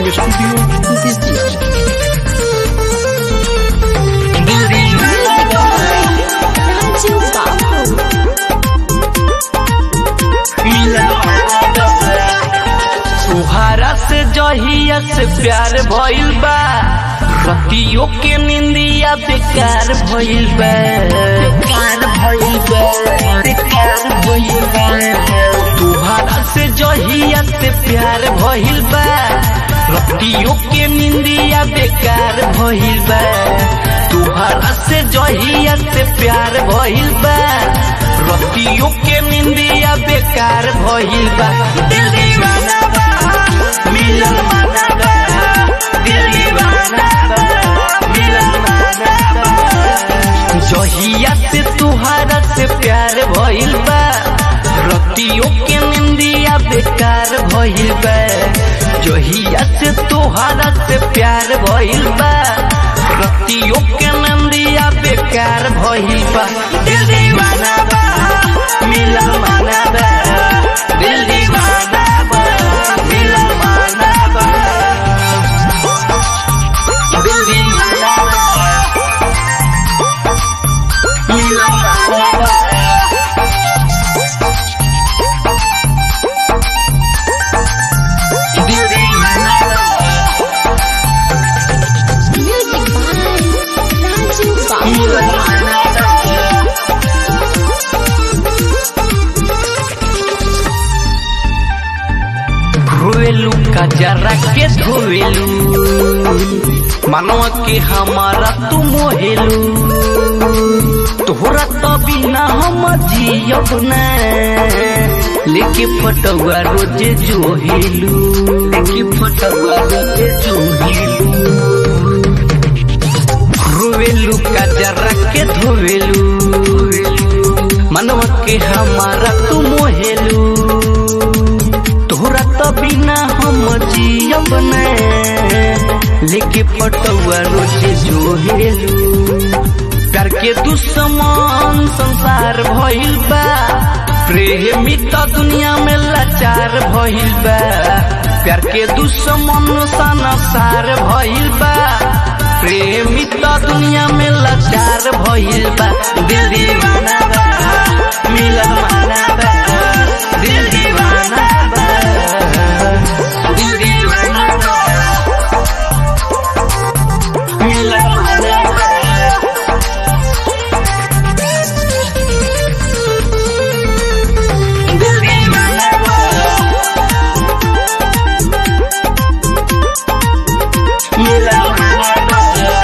recording studio Bettiah Raju बाबू तुहारा से जहिया से प्यार भइल बा रतियों के निंदिया बेकार भइल बा बेकार भइल बा बेकार भइल बा तुहारा से जहिया से प्यार भइल बा रतियों के निंदिया बेकार भइल बा तुहारा से जहिया से प्यार भइल बा रतियों के निंदिया बेकार भइल बा दिल दीवाना बा मिलन माना बा दिल दीवाना बा मिलन माना बा जहिया से तुहारा से प्यार भइल बा रतियों के निंदिया बेकार भइल बा जहिया से तुहारा से प्यार भइल बा रतियों के निंदिया बेकार भइल बा दिल दीवाना बा मिलन माना बा दिल दीवाना बा मिलन माना बा दिल दीवाना बा मिलन माना बा दिल दीवाना बा म्यूजिक बाय राजू बाबू मिलन माना बा धोवेलू का जरा के धोवेलू मनवा के हमारा तू मोहेलू तोहरा तो बिना हम जियब न लेके फटुआ रोज जोहेलू लेके फटुआ रोज जोहेलू रोवेलू का जरा के धोवेलू मनवा के हमारा तू मोहेलू तोहरा तो बिना हम जियब न लेके फटुआ रोज जोहेलू प्यार के दुश्मन संसार भइल बा प्रेमी तो दुनिया में लाचार भइल बा प्यार के दुश्मन संसार भइल बा प्रेमी तो दुनिया में लाचार भइल बा दिल दीवाना बा मिलन माना बा दिल दीवाना बा दिल दीवाना बा मिलन माना बा दिल दीवाना बा मिलन माना बा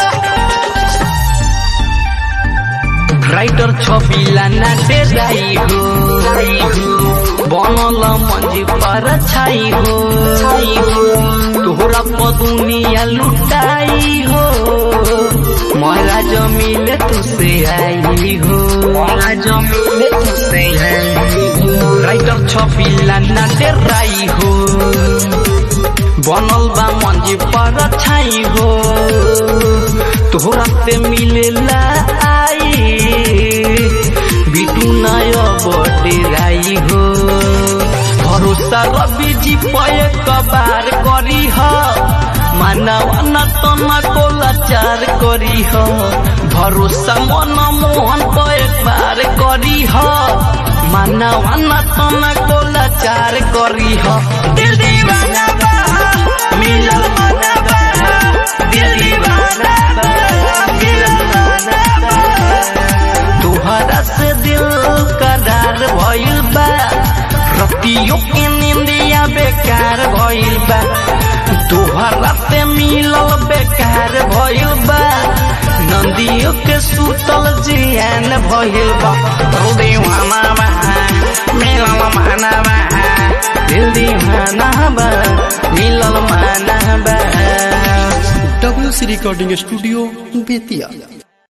राइटर छबिला नाटे राई हो बनल मंजी पर छाई हो तोहरा पदुनिया लुटाई हो मोरा जमीले तुसे आई हो मोरा जमीले तुसे आई हो राइटर छबिला नाटे राई हो बनल बा मंजी पर छाई हो तोहरा से मिलेला आई बिटू नय बटे राई हो भरोसा रवि जी पय कबार करी ह मानव न तना को लाचार करी ह भरोसा मन मोहन को एक बार करी ह मानव न तना को लाचार करी ह दिल दीवाना बा मिलन माना बा दिल दीवाना बा मिलन माना बा तोहरा से दिल करार भइल बा रतियों के निंदिया बेकार भइल बा तोहरा से मिलल बेकार भइल बा नंदियों के सुतल जियान भइल बा दिल दीवाना बा मिलल माना बा दिल दीवाना बा मिलल माना बा W C recording studio Bettiah